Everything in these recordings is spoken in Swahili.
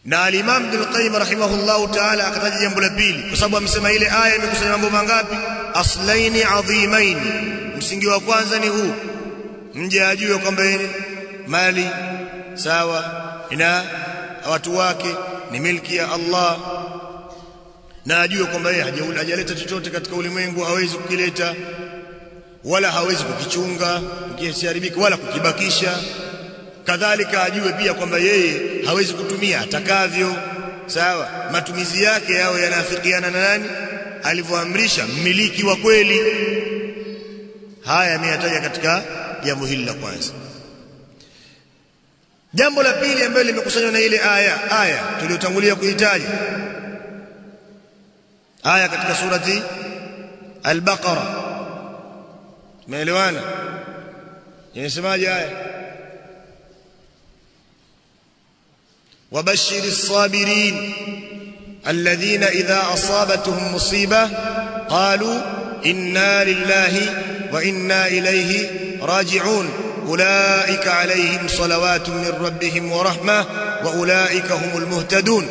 na al-Imam Ibn al-Qayyim rahimahullahu ta'ala akataja jambo la pili kwa sababu amesema ile aya imekusanya mambo mangapi aslaini adhimain msingi wa kwanza ni huu mje ajue kwamba mali sawa ina watu wake ni milki ya Allah na ajue kwamba yeye hajaleta chochote katika ulimwengu hawezi kukileta wala hawezi kukichunga kisiharibika wala kukibakisha kadhalika ajue pia kwamba yeye hawezi kutumia atakavyo sawa matumizi yake yao yanafikiana na nani alivyoamrisha mmiliki wa kweli haya ameyataja katika jambo hili la kwanza jambo la pili ambalo limekusanywa na ile aya aya tuliyotangulia kuitaja aya katika surati al-Baqara tumeelewana inasemaje aya وبشر الصابرين الذين إذا أصابتهم مصيبة قالوا إنا لله وإنا إليه راجعون أولئك عليهم صلوات من ربهم ورحمة وأولئك هم المهتدون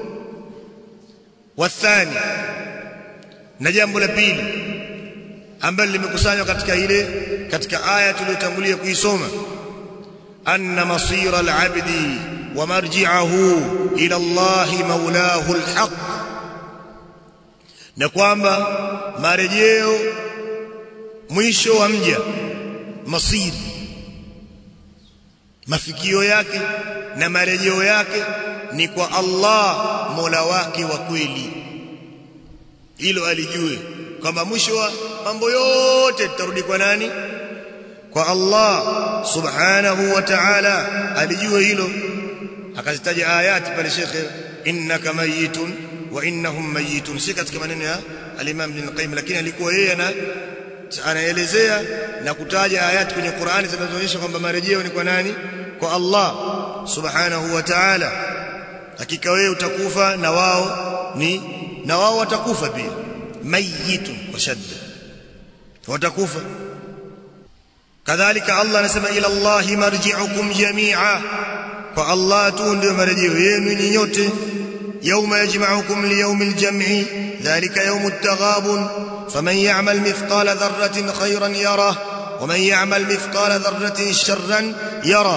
والثاني نجambo la pili ambalo limekusanywa katika ile katika aya tuliyotangulia kuisoma anna masira al-abdi wa marji'ahu ila Allah maulahu al-haq na kwamba marejeo mwisho wa mja masiri mafikio yake na marejeo yake ni kwa Allah Mola wake wa kweli hilo alijue kwamba mwisho wa mambo yote tutarudi kwa nani kwa Allah subhanahu wa ta'ala alijue hilo akazitaja ayati pale shekhe innaka mayitun wa innahum mayitun si katika maneno ya al-Imam Ibn Qayyim lakini alikuwa yeye ana anaelezea na kutaja ayati kwenye Qur'ani zinazoonyesha kwamba marejeo ni kwa nani kwa Allah subhanahu wa ta'ala hakika wewe utakufa na wao ni na wao watakufa pia mayitun kwa shadda watakufa kadhalika Allah anasema ila Allah marji'ukum jami'a kwa Allah tu ndio marejeo yenu ni nyote يوم يجمعكم ليوم الجمع ذلك يوم التغابن فمن يعمل مثقال ذرة خيرا يره ومن يعمل مثقال ذرة شرا يره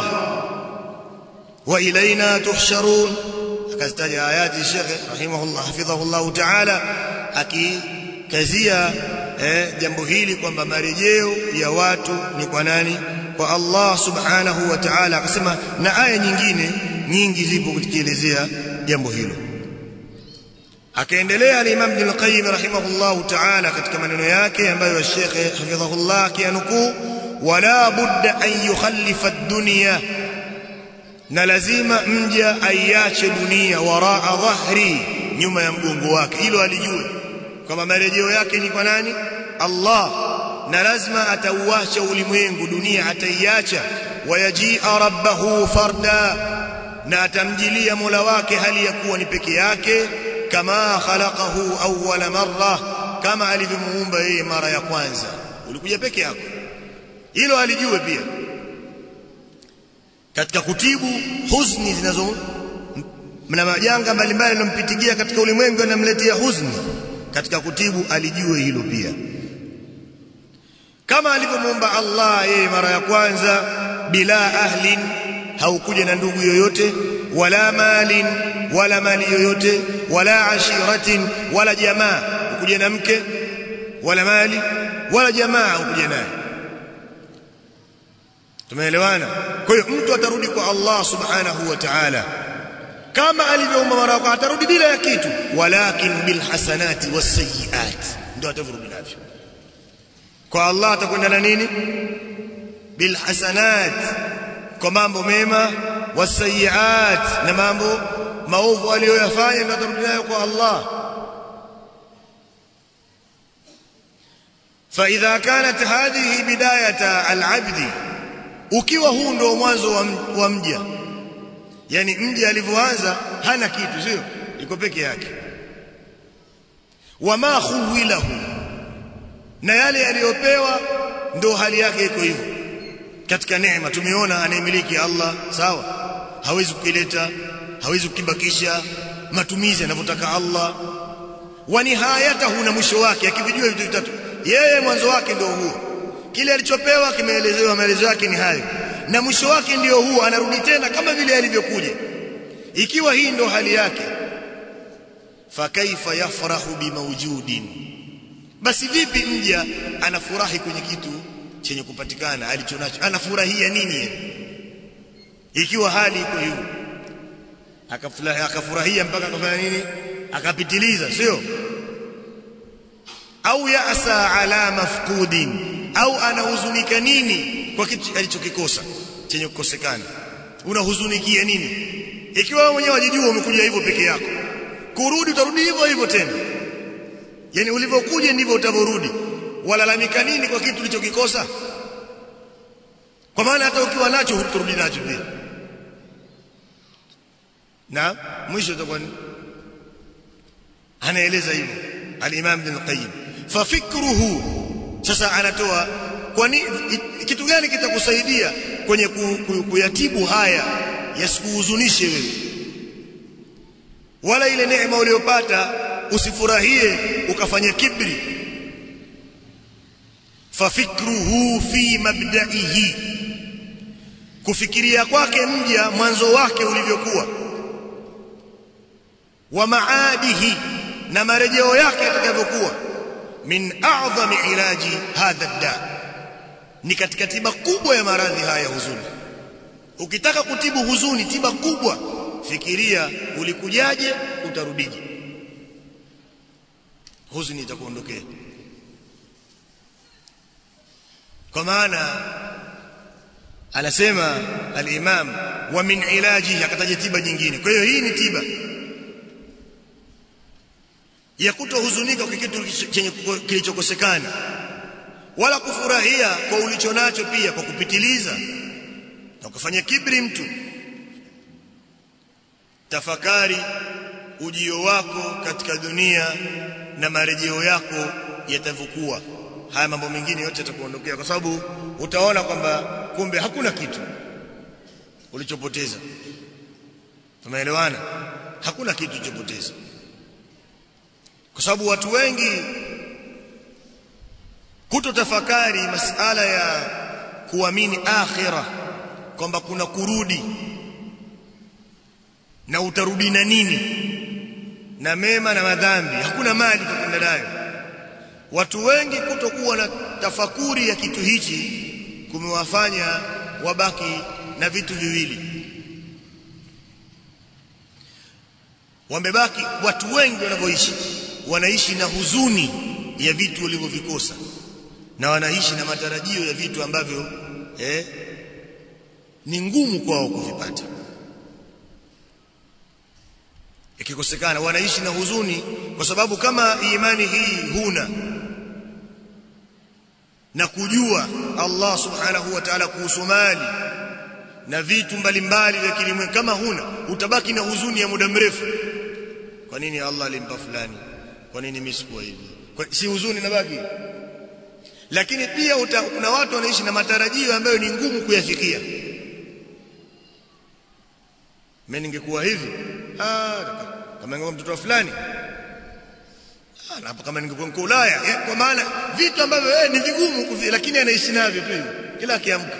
وإلينا تحشرون كذلك آيات الشيخ رحمه الله حفظه الله تعالى أكي كزيا jambo hili kwamba marejeo ya watu ni kwa nani kwa Allah subhanahu wa ta'ala akasema na aya nyingine nyingi zipo kukielezea jambo hilo akaendelea al-Imam Ibn al-Qayyim rahimahullahu ta'ala katika maneno yake ambayo Sheikh hafidhahullah akianukuu wala budda an yukhallifa ad-dunya na lazima mja aiache dunia waraa dhahri nyuma ya mgongo wake hilo alijue kwamba marejeo yake ni kwa nani Allah na lazima atauacha ulimwengu dunia ataiacha wayajia rabbahu farda na atamjilia Mola wake hali ya kuwa ni peke yake kama khalaqahu awwala marra kama alivyomuumba yeye mara ya kwanza ulikuja peke yako hilo alijue pia katika kutibu huzuni zinazo na majanga mbalimbali yanompitikia katika ulimwengu yanamletea huzuni katika kutibu alijue hilo pia kama alivyomuumba Allah yeye mara ya kwanza bila ahlin haukuja na ndugu yoyote wala malin wala mali yoyote wala ashiratin wala jamaa ukuja na mke wala mali wala jamaa ukuja naye tumeelewana kwa hiyo mtu atarudi kwa Allah subhanahu wa ta'ala kama alivyoumba mara kwa atarudi bila ya kitu walakin bil hasanati was sayiat ndio atarudi navyo kwa Allah atakwenda na nini bil hasanat kwa mambo mema was sayiat na mambo maovu aliyoyafanya ndio atarudi nayo kwa Allah فإذا كانت هذه بداية العبد ukiwa huu ndio mwanzo wa mja yani mja alivyoanza hana kitu sio iko peke yake wama khuwilahu na yale yaliyopewa ndio hali yake iko hivyo katika neema tumeona anayemiliki Allah sawa hawezi kukileta hawezi kukibakisha matumizi anavyotaka Allah wa nihayatahu na mwisho wake akivijua vitu vitatu yeye mwanzo wake ndio huo kile alichopewa kimeelezewa maelezo yake ni hayo na mwisho wake ndio huo anarudi tena kama vile alivyokuja ikiwa hii ndio hali yake fakaifa yafrahu bimawjudin basi vipi mja anafurahi kwenye kitu chenye kupatikana alichonacho anafurahia nini ikiwa hali iko hiyo akafurahia akafurahia mpaka akafanya nini akapitiliza sio au yasa ala mafqudin au anahuzunika nini kwa kitu alichokikosa chenye kukosekana unahuzunikia nini ikiwa wewe mwenyewe wajijua umekuja hivyo peke yako kurudi utarudi hivyo hivyo tena yani ulivyokuja ndivyo utavyorudi walalamika nini kwa kitu ulichokikosa kwa maana hata ukiwa nacho huturudi nacho pia na mwisho utakuwa anaeleza hivyo al-Imam Ibn Qayyim fa fikruhu sasa anatoa kwani kitu gani kitakusaidia kwenye kuyatibu haya yasikuhuzunishe wewe wala ile neema uliyopata usifurahie ukafanya kibri fafikruhu fi mabda'ihi kufikiria kwake mja mwanzo wake ulivyokuwa wa maadihi na marejeo yake yatakavyokuwa min a'zami ilaji hadha da ni katika tiba kubwa ya maradhi haya huzuni ukitaka kutibu huzuni tiba kubwa fikiria ulikujaje utarudije huzuni itakuondokea kwa maana anasema al-Imam wa min ilaji akataja tiba nyingine kwa hiyo hii ni tiba ya kutohuzunika kwa kitu chenye kilichokosekana wala kufurahia kwa ulicho nacho pia kwa kupitiliza na kufanya kibri mtu tafakari ujio wako katika dunia na marejeo yako yatavyokuwa haya mambo mengine yote yatakuondokea kwa sababu utaona kwamba kumbe hakuna kitu ulichopoteza tumeelewana hakuna kitu ulichopoteza kwa sababu watu wengi kutotafakari masala ya kuamini akhira kwamba kuna kurudi na utarudi na nini na mema na madhambi hakuna mali kwenda nayo watu wengi kutokuwa na tafakuri ya kitu hichi kumewafanya wabaki na vitu viwili wamebaki watu wengi wanavyoishi wanaishi na huzuni ya vitu walivyovikosa na wanaishi na matarajio ya vitu ambavyo eh, ni ngumu kwao kuvipata ikikosekana wanaishi na huzuni kwa sababu kama imani hii huna na kujua Allah subhanahu wa ta'ala kuhusu mali na vitu mbalimbali vya kilimwengu kama huna utabaki na huzuni ya muda mrefu kwa nini Allah alimpa fulani kwa nini mimi sikuwa hivi si huzuni nabaki lakini pia uta, kuna watu wanaishi na matarajio ambayo ni ngumu kuyafikia mimi ningekuwa hivi ah kama ngoma mtoto fulani ah na kama ningekuwa mko Ulaya eh, kwa maana vitu ambavyo eh, ni vigumu kufi, lakini anaishi navyo tu kila akiamka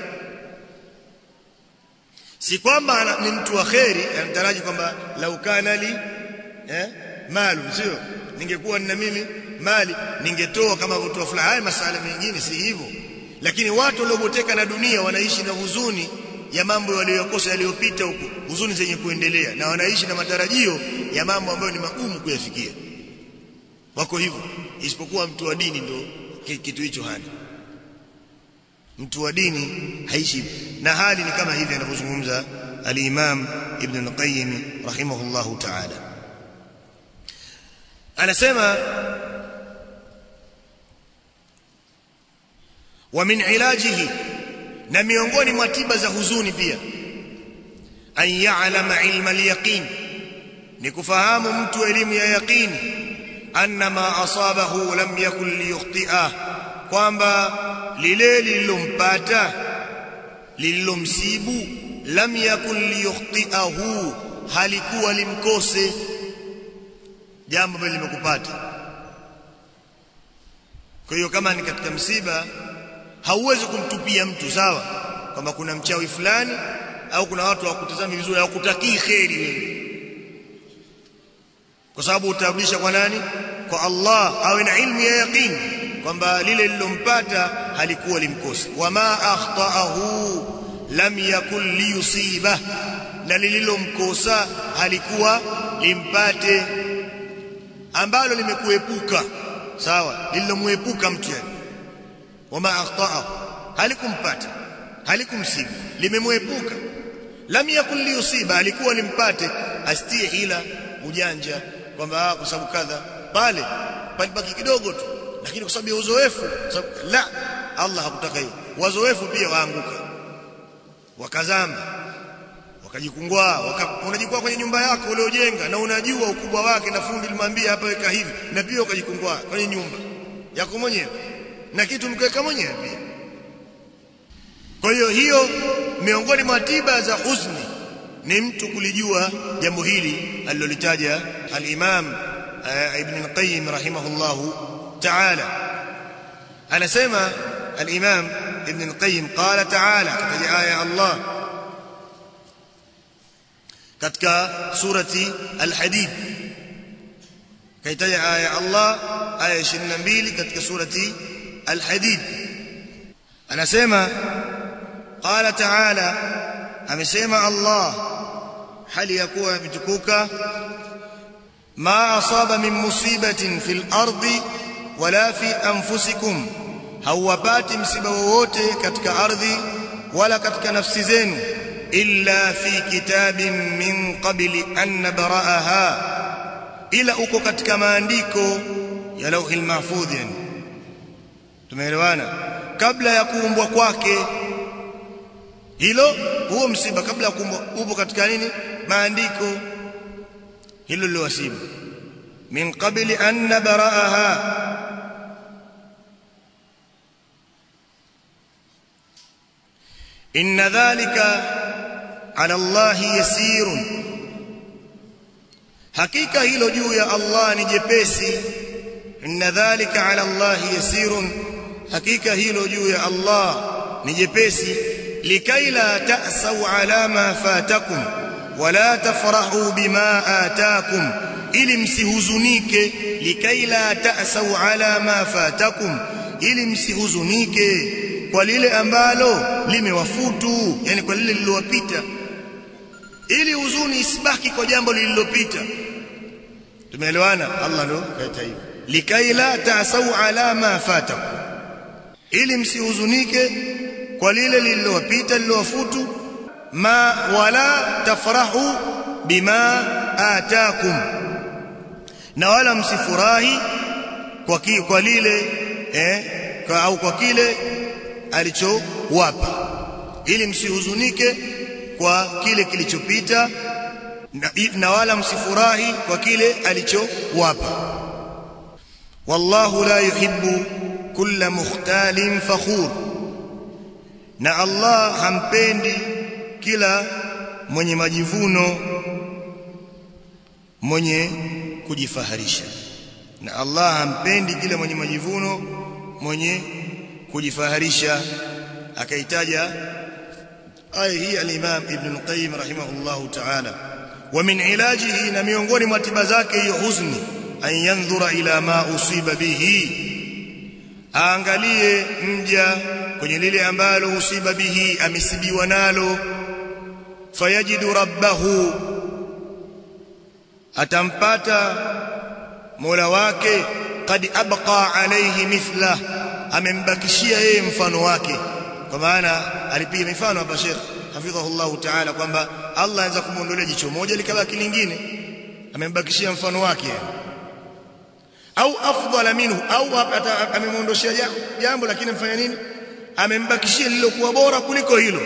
si kwamba ni mtu wa kheri anataraji kwamba lau kana li eh malu sio ningekuwa nina mimi mali ningetoa kama mtu wa fulani haya masala mengine si hivyo lakini watu walioboteka na dunia wanaishi na huzuni ya mambo waliyokosa yaliyopita huko huzuni zenye kuendelea na wanaishi na matarajio ya mambo ambayo ni magumu kuyafikia wako hivyo isipokuwa mtu wa dini ndo kitu hicho hana mtu wa dini haishi na hali ni kama hivi anavyozungumza al-Imam Ibn al-Qayyim rahimahullahu ta'ala anasema wa min ilajihi na miongoni mwa tiba za huzuni pia an ya'lama ilma al-yaqin ni kufahamu mtu elimu ya yaqini anna ma asabahu lam yakun liyukhti'a kwamba lile lililompata lililomsibu lam yakun liyukhti'ahu halikuwa limkose jambo ambalo limekupata kwa hiyo kama ni katika msiba hauwezi kumtupia mtu sawa kwamba kuna mchawi fulani au kuna watu hawakutazami vizuri hawakutakii kheri wewe kwa sababu utarudisha kwa nani kwa Allah awe na ilmu ya yaqini kwamba lile lilompata halikuwa limkosi wama akhtaahu lam yakun liyusiba na lililomkosa halikuwa limpate ambalo limekuepuka sawa lililomwepuka mtu yani wama akhtaahu halikumpata halikumsibu limemwepuka lam yakun liyusiba alikuwa limpate astie hila ujanja kwamba kwa sababu kadha pale palibaki kidogo tu lakini kwa sababu ya uzoefu sababu la Allah hakutaka hiyo wazoefu pia waanguka wakazama wakajikungwa waka, unajikwaa kwenye nyumba yako uliojenga na unajua ukubwa wake na fundi limwambia hapa weka hivi na pia ukajikungwa kwenye nyumba yako mwenyewe na kitu mkiweka mwenyewe pia kwa hiyo hiyo miongoni mwa tiba za huzuni ni mtu kulijua jambo hili alilolitaja al-Imam Ibn al-Qayyim rahimahullahu ta'ala anasema al-Imam Ibn al-Qayyim qala ta'ala katika aya Allah katika surati al-Hadid kaitaja aya Allah aya 22 katika surati al-Hadid anasema qala ta'ala amesema Allah hali ya kuwa imetukuka ma asaba min musibatin fil ardi wala fi anfusikum hauwapati msiba wowote katika ardhi wala katika nafsi zenu illa fi kitabin min qabli an nabra'aha ila uko katika maandiko ya lauhil mahfudh yani tumeelewana kabla ya kuumbwa kwake hilo huo msiba kabla ya kuumbwa upo katika nini maandiko hilo lilowasibu min qabli an nabra'aha inna dhalika ala Allah yasirun hakika hilo juu ya Allah ni jepesi inna dhalika ala Allah yasirun hakika hilo juu ya Allah ni jepesi likai la ta'sau ala ma fatakum wala tafrahu bima atakum ili msihuzunike likai la ta'sau ala ma fatakum ili msihuzunike kwa lile ambalo limewafutu yani kwa lile lililowapita ili huzuni isibaki kwa jambo lililopita tumeelewana Allah ndo kaita hivyo likai la ta'sau ala ma fatakum ili msihuzunike kwa lile lililowapita lililowafutu ma wala tafrahu bima atakum na wala msifurahi kwa ki, kwa lile eh kwa, au kwa kile alichowapa ili msihuzunike kwa kile kilichopita na, na wala msifurahi kwa kile alichowapa wallahu la yuhibbu kulla mukhtalin fakhur na Allah hampendi kila mwenye majivuno mwenye kujifaharisha na Allah hampendi kila mwenye majivuno mwenye kujifaharisha akaitaja aya hii al-Imam Ibn al-Qayyim rahimahullahu ta'ala wa min ilajihi na miongoni mwa tiba zake hiyo huzuni an yanzura ila ma usiba bihi aangalie mja kwenye lile ambalo usiba bihi amesibiwa nalo fayajidu rabbahu atampata mola wake qad abqa alayhi mithla amembakishia yeye mfano wake kwa maana alipiga mifano hapa Sheikh hafidhahullah ta'ala kwamba Allah anaweza kumuondolea jicho moja likabaki lingine amembakishia mfano wake au afdala minhu au amemuondoshia jambo lakini mfanya nini amembakishia lililokuwa bora kuliko hilo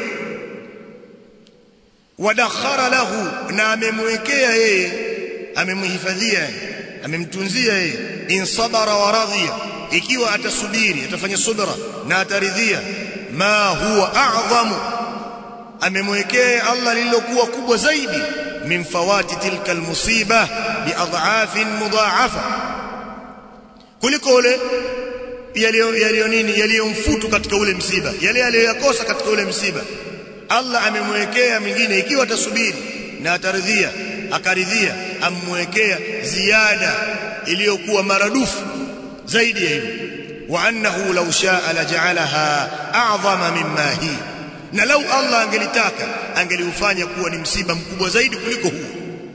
wadakhara lahu na amemwekea yeye amemhifadhia amemtunzia yeye in sabara wa radhiya ikiwa atasubiri atafanya subra na ataridhia ma huwa a'zamu amemwekea Allah lililokuwa kubwa zaidi min fawati tilka almusiba biadhafin mudha'afa kuliko ule yaliyo yaliyo nini yaliyomfutu katika ule msiba yale aliyoyakosa katika ule msiba Allah amemwekea mingine ikiwa atasubiri na ataridhia akaridhia amwekea ziada iliyokuwa maradufu zaidi ya hivyo wa annahu law shaa laja'alaha a'zama mimma hi na lau Allah angelitaka angeliufanya kuwa ni msiba mkubwa zaidi kuliko huo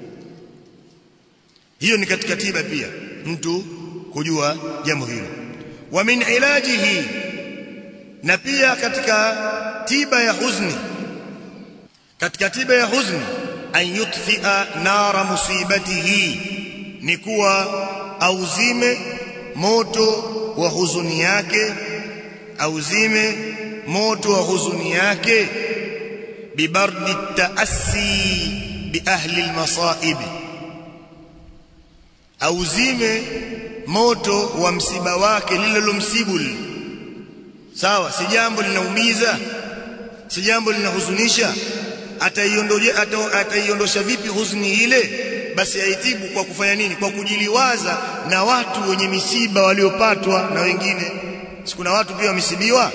hiyo ni katika tiba pia mtu kujua jambo hilo wa min ilajihi na pia katika tiba ya huzni katika tiba ya huzni an yutfia nara musibatihi ni kuwa auzime moto wa huzuni yake auzime moto wa huzuni yake bibardi taassi bi ahli almasaib auzime moto wa msiba wake lililomsibu sawa si jambo linaumiza si jambo linahuzunisha ataiondosha ataiondosha vipi huzuni ile basi aitibu kwa kufanya nini kwa kujiliwaza na watu wenye misiba waliopatwa na wengine sikuna watu pia wamesibiwa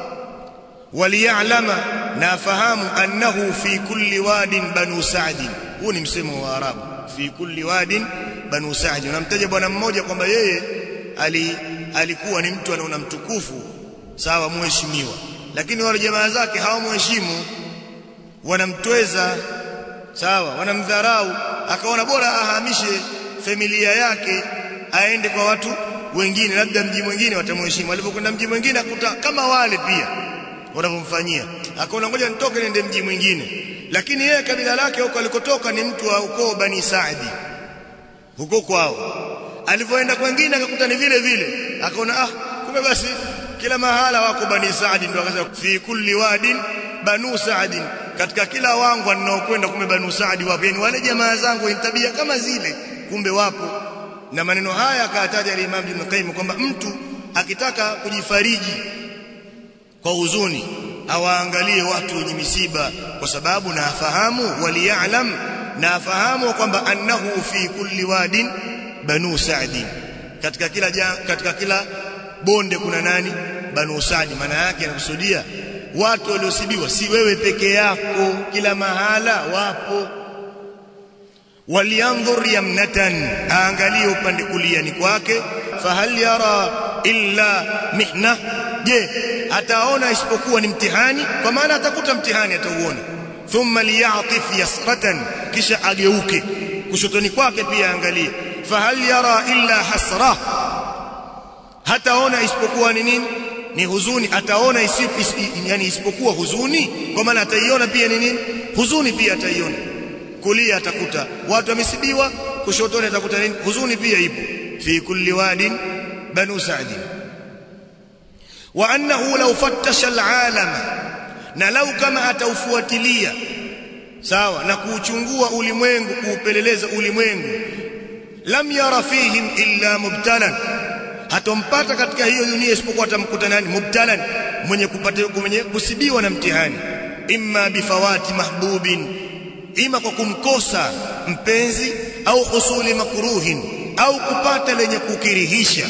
waliyalama na afahamu annahu fi kulli wadin banu sa'd huu ni msemo wa arabu fi kulli wadin banu sa'd unamtaja bwana mmoja kwamba yeye ali, alikuwa ni mtu anaona mtukufu sawa muheshimiwa lakini wale jamaa zake hawamheshimu wanamtweza sawa wanamdharau akaona bora ahamishe familia yake aende kwa watu wengine labda mji mwingine watamheshimu alipokwenda mji mwingine akuta kama wale pia wanavyomfanyia akaona ngoja nitoke niende mji mwingine lakini yeye kabila lake huko alikotoka ni mtu wa ukoo bani Saadi huko kwao alipoenda kwingine akakuta ni vile vile akaona ah kumbe basi kila mahala wako bani Saadi ndio akasema fi kulli wadin banu Saadi katika kila wangu ninaokwenda kumbe banu Saadi wapo yani wale jamaa zangu ni tabia kama zile kumbe wapo na maneno haya akataja al-Imam Ibn Qayyim kwamba mtu akitaka kujifariji kwa huzuni awaangalie watu wenye misiba kwa sababu na afahamu waliyalam na afahamu kwamba annahu fi kulli wadin banu Saadi katika kila ja, katika kila bonde kuna nani banu Saadi maana yake anakusudia watu waliosibiwa si wewe peke yako kila mahala wapo waliandhur yamnatan aangalie upande kuliani kwake fahal yara illa mihna je ataona isipokuwa ni mtihani kwa maana atakuta mtihani atauona thumma liyatif yasratan kisha ageuke kushotoni kwake pia angalie fahal yara illa hasra hataona isipokuwa ni nini ni huzuni ataona isip, is, yani isipokuwa huzuni kwa maana ataiona pia ni nini huzuni pia ataiona kulia atakuta watu wamesibiwa kushotoni atakuta nini huzuni pia ipo fi kulli wadin banu sa'd wa annahu law fattasha al'alama na lau kama ataufuatilia sawa na kuuchungua ulimwengu kuupeleleza ulimwengu lam yara fihim illa mubtalan hatompata katika hiyo dunia isipokuwa atamkuta nani mubtalan mwenye kupata mwenye kusibiwa na mtihani imma bifawati mahbubin ima kwa kumkosa mpenzi au husuli makruhin au kupata lenye kukirihisha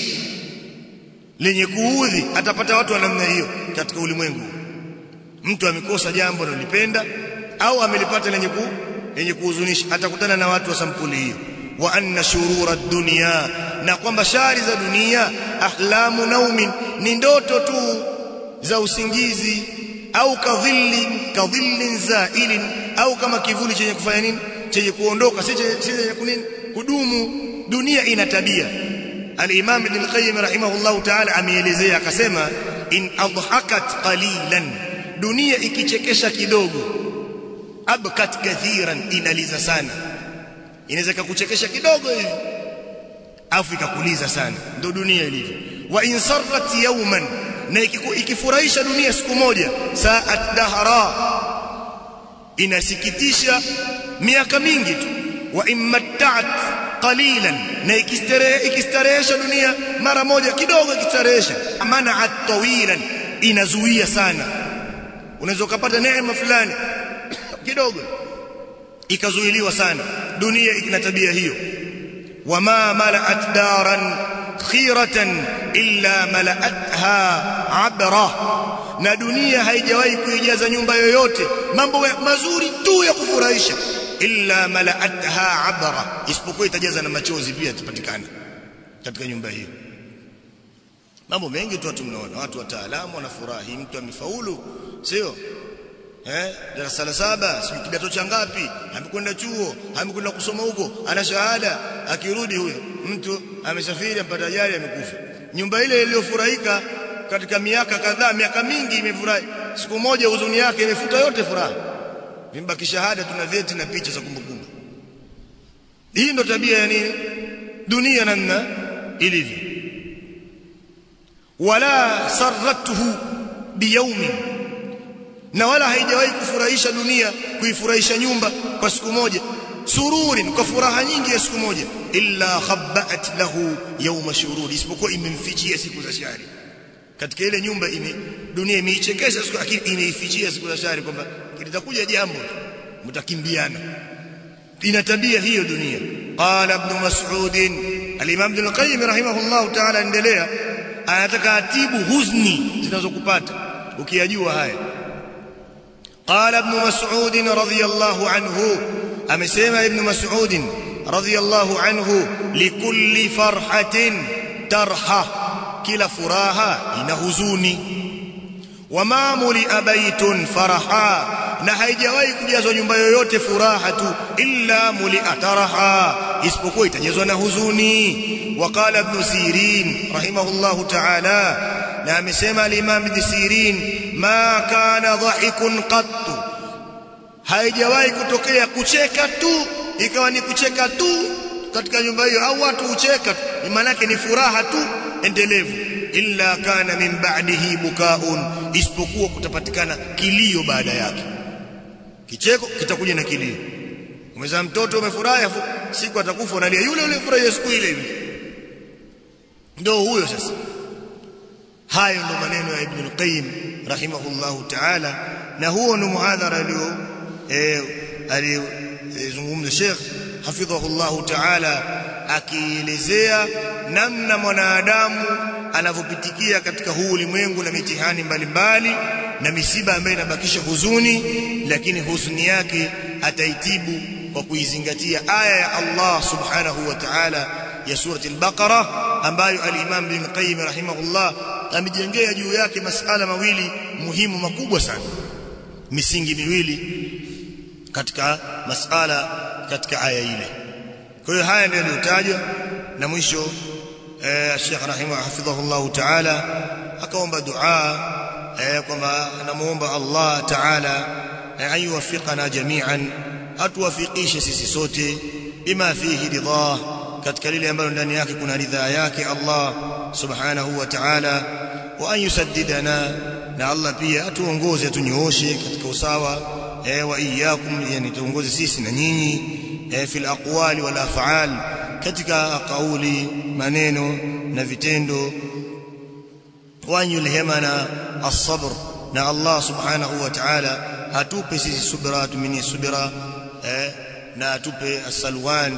lenye kuudhi atapata watu wa namna hiyo katika ulimwengu mtu amekosa jambo analipenda au amelipata lenye ku lenye kuhuzunisha atakutana na watu wa sampuli hiyo wa anna shurura dunya na kwamba shari za dunia ahlamu naumin ni ndoto tu za usingizi au kadhilli kadhillin zailin au kama kivuli chenye kufanya nini chenye kuondoka si chenye kunini kudumu dunia ina tabia al-Imam Ibn al-Qayyim rahimahullahu ta'ala ameelezea akasema in adhakat qalilan dunia ikichekesha kidogo abkat kathiran inaliza sana inaweza kukuchekesha kidogo hivi afu ikakuliza sana ndio dunia ilivyo wa in sarrat yawman na ikifurahisha dunia siku moja saat dahra inasikitisha miaka mingi tu wa immatta'at qalilan na ikistarehesha dunia mara moja kidogo ikistarehesha mana'at tawilan inazuia sana unaweza kupata neema fulani kidogo ikazuiliwa sana dunia ina tabia hiyo wama mala'at daran khiratan illa mala'atha abra na dunia haijawahi kuijaza nyumba yoyote mambo mazuri tu ya kufurahisha illa mala'atha abra isipokuwa itajaza na machozi pia yatapatikana katika nyumba hiyo mambo mengi tu watu mnaona watu wataalamu wanafurahi mtu amefaulu sio eh darasa la saba si kidato cha ngapi amekwenda chuo amekwenda kusoma huko ana shahada akirudi huyo mtu amesafiri ampata ajali amekufa nyumba ile iliyofurahika katika miaka kadhaa miaka mingi imefurahi siku moja huzuni yake imefuta yote furaha vimbaki shahada tuna vyeti na picha za kumbukumbu hii ndo tabia ya nini dunia namna ilivyo wala sarratuhu biyaumin na wala haijawahi kufurahisha dunia kuifurahisha nyumba kwa siku moja sururin kwa furaha nyingi ya siku moja illa khabbat lahu yawma shurur isipokuwa imemfichia siku za shari katika ile nyumba ime dunia imeichekesha siku lakini imeifichia siku za shari kwamba litakuja jambo mtakimbiana ina tabia hiyo dunia qala ibn mas'ud al-imam ibn al-qayyim rahimahullah ta'ala endelea anataka atibu huzni zinazokupata ukiyajua haya قال ابن مسعود رضي الله عنه امسما ابن مسعود رضي الله عنه لكل فرحه ترحه كلا فراها ina huzuni wama mulia baitun faraha na haijawahi kujazwa nyumba yoyote furaha tu illa mulia taraha isipokuwa itajazwa na huzuni waqala ibn sirin rahimahullahu ta'ala na amesema al-Imam Ibn Sirin ma kana dhahikun qattu haijawahi kutokea kucheka tu ikawa ni kucheka tu katika nyumba hiyo au watu hucheka maana yake ni furaha tu endelevu illa kana min ba'dihi bukaun isipokuwa kutapatikana kilio baada yake kicheko kitakuja na kilio umezaa mtoto umefurahi siku atakufa unalia yule yule furahi siku ile ile ndio huyo sasa hayo ndo maneno ya Ibn al-Qayyim rahimahullahu ta'ala na huo ndo muhadhara alio eh alizungumza Sheikh hafidhahullahu ta'ala akielezea namna mwanadamu anavyopitikia katika huu ulimwengu na mitihani mbalimbali na misiba ambayo inabakisha huzuni lakini huzuni yake ataitibu kwa kuizingatia aya ya Allah subhanahu wa ta'ala ya surati al-Baqara ambayo al-Imam Ibn Qayyim rahimahullah amejengea juu yake masala mawili muhimu makubwa sana misingi miwili katika masala katika aya ile kwa hiyo haya ndio yaliyotajwa na mwisho eh, Sheikh rahimahu hafidhahullah ta'ala akaomba dua eh, kwamba anamuomba Allah ta'ala eh, ayuwafiqana jami'an atuwafikishe sisi sote bima fihi ridha katika lile ambalo ndani yake kuna ridhaa yake Allah subhanahu wa ta'ala wa an yusaddidana na Allah pia atuongoze atunyooshe katika usawa eh, wa iyyakum yani tuongoze sisi na nyinyi eh, fil aqwali wal af'al katika kauli maneno na vitendo wa yulhimana as-sabr na Allah subhanahu wa ta'ala atupe sisi subra tumini subra eh, na atupe as-salwan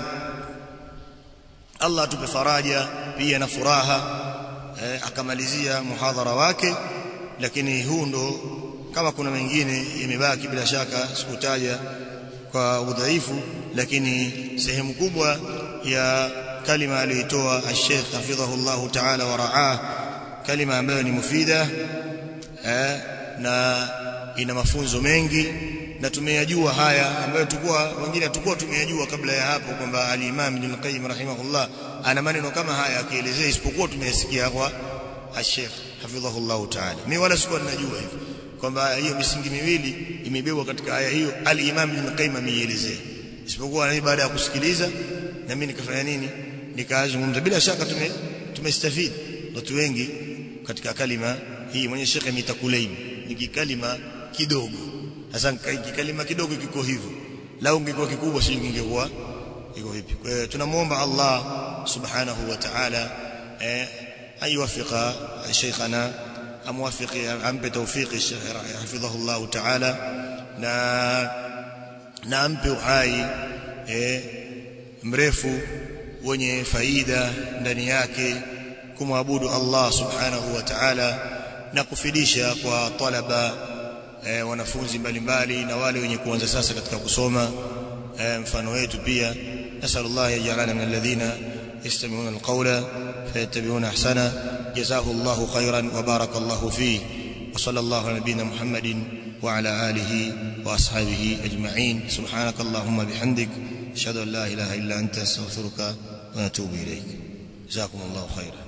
Allah atupe faraja pia na furaha eh, akamalizia muhadhara wake lakini huu ndo kama kuna mengine imebaki bila shaka sikutaja kwa udhaifu lakini sehemu kubwa ya kalima aliyoitoa al-Sheikh hafidhahullah ta'ala wa ra'ah kalima ambayo ni mufida eh, na ina mafunzo mengi na tumeyajua haya ambayo tulikuwa wengine tulikuwa tumeyajua kabla ya hapo kwamba al-Imam Ibn Qayyim rahimahullah ana maneno kama haya akielezea isipokuwa tumeyasikia kwa al-Sheikh hafidhahullah ta'ala mimi wala sikuwa ninajua hivyo kwamba hiyo misingi miwili imebebwa katika aya hiyo al-Imam Ibn Qayyim ameielezea isipokuwa baada ya kusikiliza na mimi nikafanya nini nikazungumza bila shaka tume tumestafidi watu wengi katika kalima hii mwenye Sheikh Mitakuleim ni kalima kidogo sasa kalima kidogo kiko hivyo lau ingekuwa kikubwa sio ingekuwa iko vipi kwa hiyo tunamuomba Allah subhanahu wa ta'ala eh ayuwafika sheikhana amwafiki ampe tawfiki hafidhahu Allah ta'ala na na ampe uhai eh, mrefu wenye faida ndani yake kumwabudu Allah subhanahu wa ta'ala na kufidisha kwa talaba eh, wanafunzi mbalimbali na wale wenye kuanza sasa katika kusoma eh, mfano wetu pia nasallallahu yajalana min alladhina yastami'una alqawla fayattabi'una ahsana jazahu Allahu khairan wa barakallahu fihi wa sallallahu ala nabiyyina Muhammadin wa ala alihi wa ashabihi ajma'in subhanakallahumma bihamdik ashhadu an la ilaha illa anta astaghfiruka wa atubu ilayk jazakumullahu khairan